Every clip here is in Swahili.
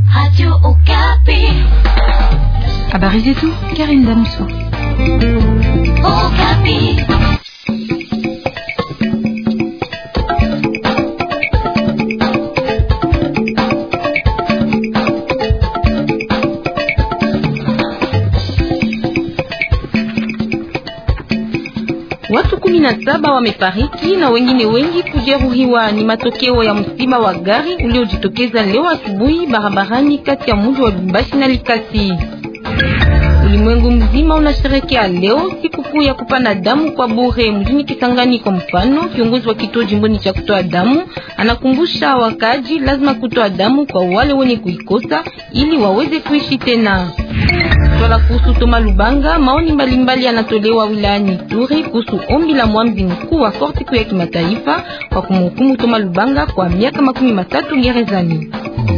Habari zetu Karim Damuso. Watu kumi na saba wamefariki na wengine wengi kujeruhiwa. Ni matokeo ya msiba wa gari uliojitokeza leo asubuhi barabarani kati ya mji wa Lubumbashi na Likasi. Ulimwengu mzima unasherekea leo sikukuu ya kupana damu kwa bure mjini Kisangani. Kwa mfano, kiongozi wa kituo jimboni cha kutoa damu anakumbusha wakaji lazima kutoa damu kwa wale wenye kuikosa ili waweze kuishi tena. Swala kuhusu Toma Lubanga, maoni mbalimbali yanatolewa wilayani Ituri kuhusu ombi la mwamzi mkuu wa korti kuu ya kimataifa kwa kumhukumu Toma Lubanga kwa miaka makumi matatu gerezani.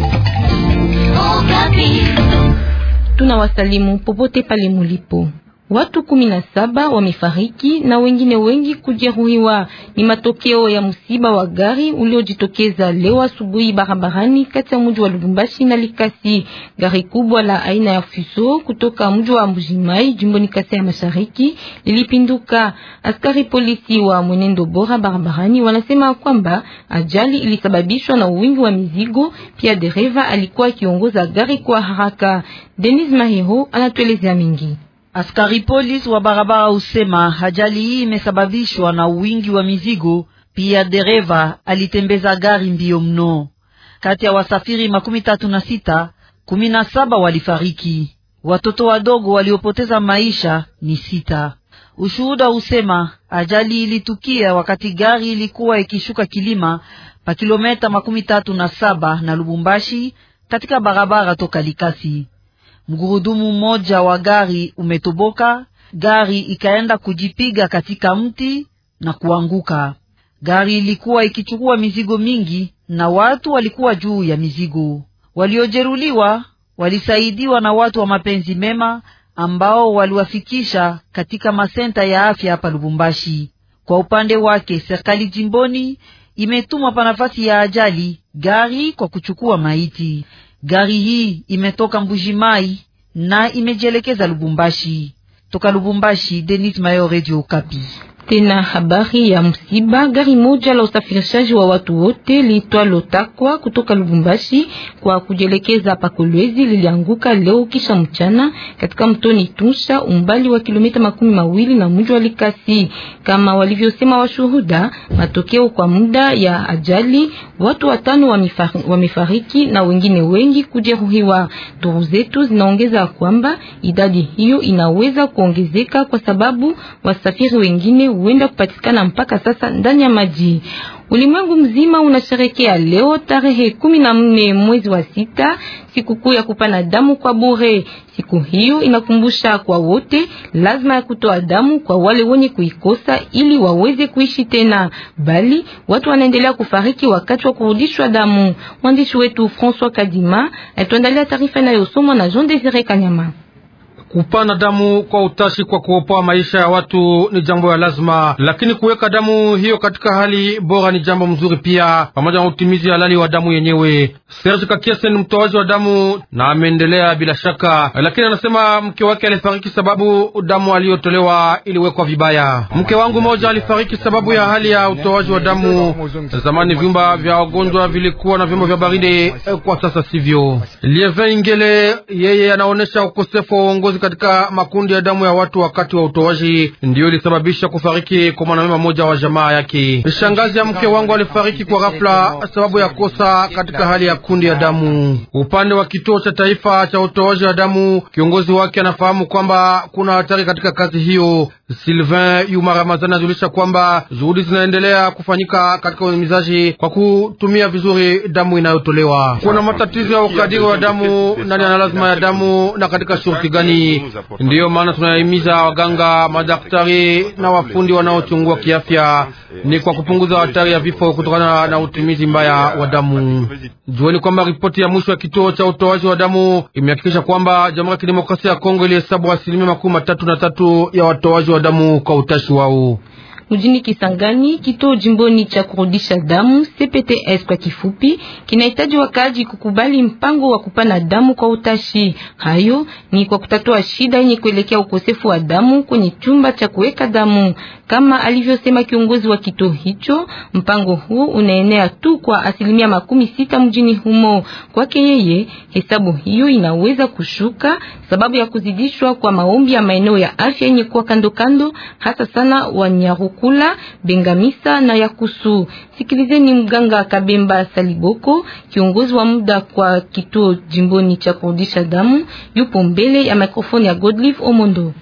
Tunawasalimu popote pale mulipo. Watu kumi na saba wamefariki na wengine wengi kujeruhiwa. Ni matokeo ya msiba wa gari uliojitokeza leo asubuhi barabarani kati ya mji wa Lubumbashi na Likasi. Gari kubwa la aina ya Fuso kutoka mji wa Mbujimai jimboni Kasai ya Mashariki lilipinduka. Askari polisi wa mwenendo bora barabarani wanasema kwamba ajali ilisababishwa na wingi wa mizigo, pia dereva alikuwa akiongoza gari kwa haraka. Denis Mahero anatuelezea mingi. Askari polisi wa barabara usema ajali hii imesababishwa na wingi wa mizigo, pia dereva alitembeza gari mbio mno. Kati ya wasafiri makumi tatu na sita, kumi na saba walifariki. Watoto wadogo waliopoteza maisha ni sita. Ushuhuda usema ajali ilitukia wakati gari ilikuwa ikishuka kilima pa kilometa makumi tatu na saba na Lubumbashi katika barabara toka Likasi. Mgurudumu mmoja wa gari umetoboka, gari ikaenda kujipiga katika mti na kuanguka. Gari ilikuwa ikichukua mizigo mingi na watu walikuwa juu ya mizigo. Waliojeruliwa walisaidiwa na watu wa mapenzi mema ambao waliwafikisha katika masenta ya afya hapa Lubumbashi. Kwa upande wake, serikali jimboni imetumwa pa nafasi ya ajali gari kwa kuchukua maiti. Gari hii imetoka Mbujimai na imejielekeza Lubumbashi. Toka Lubumbashi, Denis Mayo, Radio Okapi. Tena habari ya msiba, gari moja la usafirishaji wa watu wote liitwalo Takwa kutoka Lubumbashi kwa kujelekeza pa Kolwezi lilianguka leo kisha mchana katika mtoni Tunsha, umbali wa kilomita makumi mawili na mji wa Likasi. Kama walivyosema washuhuda, matokeo kwa muda ya ajali, watu watano wamefariki na wengine wengi kujeruhiwa. Duru zetu zinaongeza kwamba idadi hiyo inaweza kuongezeka kwa sababu wasafiri wengine huenda kupatikana mpaka sasa ndani ya maji. Ulimwengu mzima unasherekea leo tarehe kumi na nne mwezi wa sita sikukuu ya kupana damu kwa bure. Siku hiyo inakumbusha kwa wote lazima ya kutoa damu kwa wale wenye kuikosa ili waweze kuishi tena, bali watu wanaendelea kufariki wakati wa kurudishwa damu. Mwandishi wetu François Kadima atuandalia taarifa inayosomwa na Jean Desire Kanyama. Kupana damu kwa utashi kwa kuopoa maisha ya watu ni jambo ya lazima, lakini kuweka damu hiyo katika hali bora ni jambo mzuri pia, pamoja na utimizi halali wa damu yenyewe. Serge Kakiese ni mtoaji wa damu na ameendelea bila shaka, lakini anasema mke wake alifariki sababu damu aliyotolewa iliwekwa vibaya. Mke wangu mmoja alifariki sababu ya hali ya utoaji wa damu. Zamani vyumba vya wagonjwa vilikuwa na vyombo vya baridi, kwa sasa sivyo. Lieve Ingele yeye anaonesha ukosefu wa uongozi katika makundi ya damu ya watu wakati wa utoaji, ndiyo ilisababisha kufariki kwa mwanamema mmoja wa jamaa yake. Shangazi ya mke wangu alifariki kwa ghafla sababu ya kosa katika hali ya kundi ya damu. Upande wa kituo cha taifa cha utoaji wa damu, kiongozi wake anafahamu kwamba kuna hatari katika kazi hiyo. Sylvain Yuma Ramazani anajulisha kwamba juhudi zinaendelea kufanyika katika uhimizaji kwa kutumia vizuri damu inayotolewa. Kuna matatizo ya ukadiri wa damu, nani ana lazima ya damu na katika shurti gani? Ndiyo maana tunahimiza waganga, madaktari na wafundi wanaochungua kiafya, ni kwa kupunguza hatari ya vifo kutokana na utumizi mbaya wa damu. Jueni kwamba ripoti ya mwisho ya kituo cha utoaji wa damu imehakikisha kwamba Jamhuri ya Kidemokrasia ya Kongo ilihesabu asilimia makumi matatu na tatu ya watoaji wa damu kwa utashi wao. Mjini Kisangani, kituo jimboni cha kurudisha damu CPTS kwa kifupi, kinahitaji wakaaji kukubali mpango wa kupana damu kwa utashi. Hayo ni kwa kutatua shida yenye kuelekea ukosefu wa damu kwenye chumba cha kuweka damu, kama alivyosema kiongozi wa kituo hicho. Mpango huu unaenea tu kwa asilimia makumi sita mjini humo. Kwake yeye, hesabu hiyo inaweza kushuka sababu ya kuzidishwa kwa maombi ya maeneo ya afya yenye kuwa kando kando, hasa sana Wanyarukula, Bengamisa na Yakusu. Sikilizeni mganga Kabemba Saliboko, kiongozi wa muda kwa kituo jimboni cha kurudisha damu, yupo mbele ya mikrofoni ya Godlive Omondo.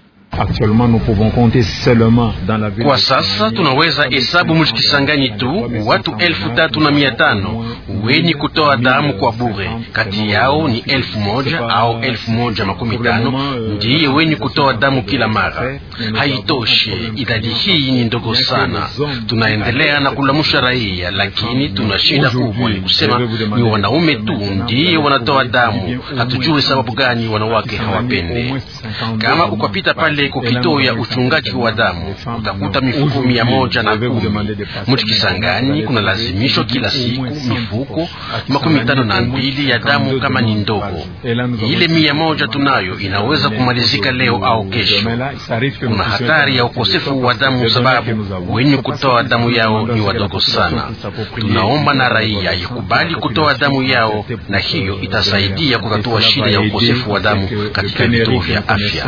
Kwa sasa tunaweza hesabu mujikisangani tu watu elfu tatu na mia tano wenye kutoa damu kwa bure. Kati yao ni elfu moja au elfu moja makumi tano ndiye wenye kutoa damu kila mara. Haitoshe, idadi hii ni ndogo sana. Tunaendelea na kulamusha raia, lakini tuna shida kubwa, ni kusema ni wanaume tu ndiye wanatoa damu. Hatujui sababu gani wanawake hawapende. Kama ukapita pale kukituo ya uchungaji wa damu utakuta mifuko mia moja na kumi mujikisangani. Kuna lazimisho kila siku mifuko makumi tano na mbili ya damu kama ni ndogo. Ile mia moja tunayo inaweza kumalizika leo au kesho. Kuna hatari ya ukosefu wa damu sababu wenye kutoa damu yao ni wadogo sana. Tunaomba na raia ikubali kutoa damu yao, na hiyo itasaidia kutatua shida ya ukosefu wa damu katika vituo vya afya.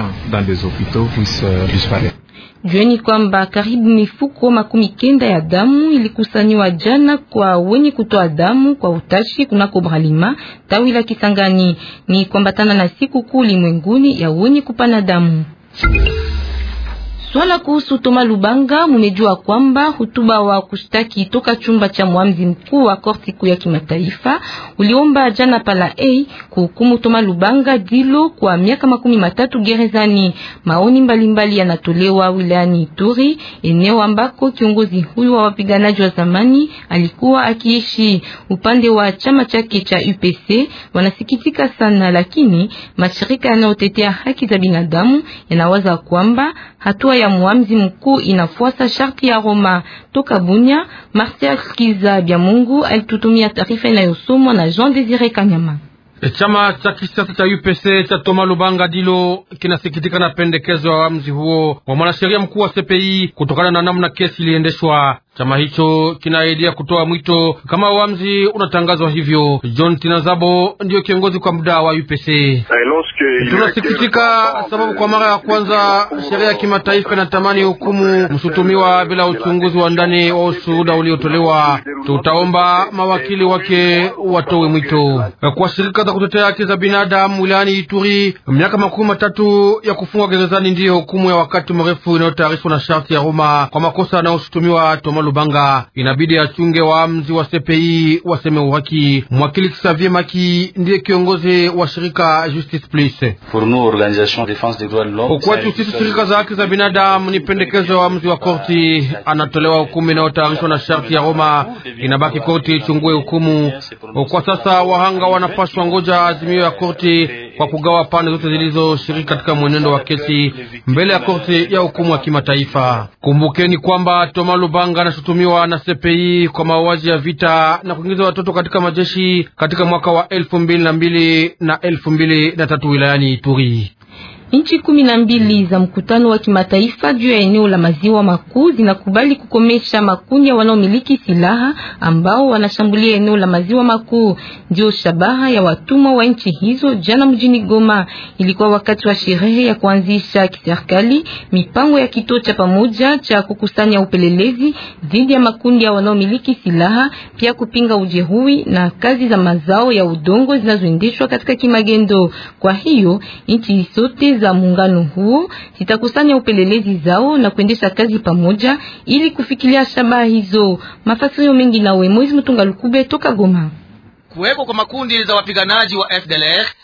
Jueni kwamba karibu mifuko makumi kenda ya damu ilikusanywa jana kwa wenye kutoa damu kwa utashi kunako Bralima tawi la Kisangani. Ni kwambatana na siku kuu ulimwenguni ya wenye kupana damu. Swala kuhusu Toma Lubanga, mumejua kwamba hutuba wa kushtaki toka chumba cha mwamzi mkuu wa korti kuu ya kimataifa uliomba jana pala A kuhukumu Toma Lubanga dilo kwa miaka makumi matatu gerezani. Maoni mbalimbali yanatolewa wilayani Ituri, eneo ambako kiongozi huyu wa wapiganaji wa zamani alikuwa akiishi. Upande wa chama chake cha UPC wanasikitika sana, lakini mashirika yanayotetea haki za binadamu yanawaza kwamba hatua ya muamzi mkuu inafuata sharti ya Roma. Toka Bunya, Martial Kiza Bya Mungu alitutumia taarifa inayosomwa na Jean Desire Kanyama. Chama cha kisiasa cha UPC cha Toma Lubanga Dilo kinasikitika na pendekezo ya uamuzi huo wa mwanasheria mkuu wa CPI kutokana na namna kesi iliendeshwa. Chama hicho kinaidia kutoa mwito kama uamuzi unatangazwa hivyo. John Tinazabo ndiyo kiongozi kwa muda wa UPC. Tunasikitika sababu kwa mara ya kwanza sheria ya kimataifa inatamani hukumu mshutumiwa bila uchunguzi wa ndani wa ushuhuda uliotolewa. Tutaomba mawakili wake watowe mwito kwa shirika za kutetea haki za binadamu wilayani Ituri. Miaka makumi matatu ya kufungwa gerezani ndiyo hukumu ya wakati mrefu inayotayarishwa na sharti ya Roma kwa makosa yanayoshutumiwa Toma Lubanga. Inabidi achunge waamzi wa CPI waseme uhaki. Mwakili Xavier Maki ndiye kiongozi wa shirika Justice Plus. Kwetu sisi shirika za haki za binadamu ni pendekezo ya waamuzi wa korti, anatolewa hukumu inayotayarishwa na sharti ya Roma, inabaki korti ichungue hukumu. Kwa sasa wahanga wanapaswa ngoja azimio ya korti kwa kugawa pande zote zilizoshiriki katika mwenendo wa kesi mbele ya korti ya hukumu ya kimataifa. Kumbukeni kwamba Toma Lubanga anashutumiwa na CPI kwa mauaji ya vita na kuingiza watoto katika majeshi katika mwaka wa elfu mbili na mbili na elfu mbili na tatu wilayani Ituri. Nchi kumi na mbili za mkutano wa kimataifa juu ya eneo la maziwa makuu zinakubali kukomesha makundi ya wanaomiliki silaha ambao wanashambulia eneo la maziwa makuu. Ndio shabaha ya watumwa wa nchi hizo. Jana mjini Goma ilikuwa wakati wa sherehe ya kuanzisha kiserikali mipango ya kituo cha pamoja cha kukusanya upelelezi dhidi ya makundi ya wanaomiliki silaha, pia kupinga ujeruhi na kazi za mazao ya udongo zinazoendeshwa katika kimagendo. Kwa hiyo nchi zote za muungano huo zitakusanya upelelezi zao na kuendesha kazi pamoja ili kufikilia shabaha hizo. Mafasirio mengi nawe Moizi Mtunga Lukube toka Goma. Kuwepo kwa makundi za wapiganaji wa FDLR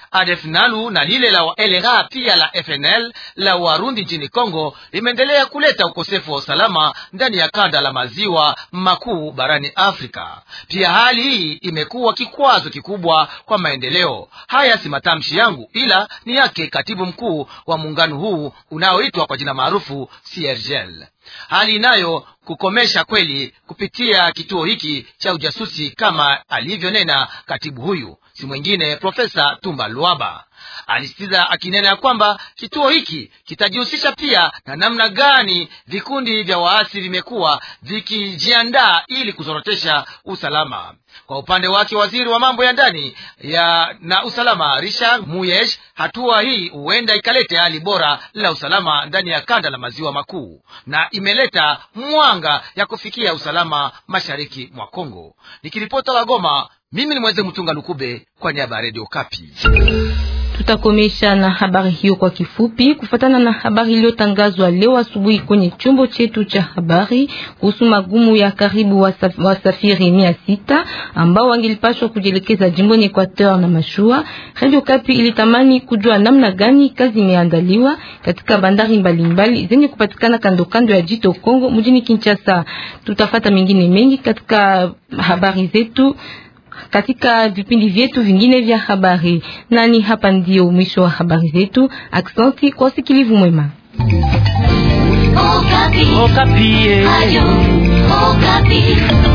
ADF Nalu na lile la LRA pia la FNL la Warundi nchini Kongo limeendelea kuleta ukosefu wa usalama ndani ya kanda la maziwa makuu barani Afrika. Pia hali hii imekuwa kikwazo kikubwa kwa maendeleo. Haya si matamshi yangu, ila ni yake katibu mkuu wa muungano huu unaoitwa kwa jina maarufu CIRGL hali inayo kukomesha kweli kupitia kituo hiki cha ujasusi kama alivyonena katibu huyu, si mwingine Profesa Tumba Luaba. Alisitiza akinena ya kwamba kituo hiki kitajihusisha pia na namna gani vikundi vya waasi vimekuwa vikijiandaa ili kuzorotesha usalama. Kwa upande wake, waziri wa mambo ya ndani ya na usalama Richard Muyesh, hatua hii huenda ikalete hali bora la usalama ndani ya kanda la maziwa makuu na imeleta mwanga ya kufikia usalama mashariki mwa Kongo. Nikiripota wa Goma, mimi ni Mweze Mtunga Lukube kwa niaba ya Radio Kapi. Tutakomesha na habari hiyo kwa kifupi, kufatana na habari iliyotangazwa leo asubuhi kwenye chombo chetu cha habari kuhusu magumu ya karibu wasaf, wasafiri mia sita ambao wangelipashwa kujielekeza jimboni Equateur na mashua. Radio Kapi ilitamani kujua namna gani kazi imeandaliwa katika bandari mbalimbali zenye kupatikana kando kando ya jito Kongo mjini Kinshasa. Tutafata mengine mengi katika habari zetu katika vipindi vyetu vingine vya habari. Nani hapa ndio mwisho wa habari zetu. Aksanti kwa usikilivu mwema. Okapi. Okapi. Ayo, Okapi.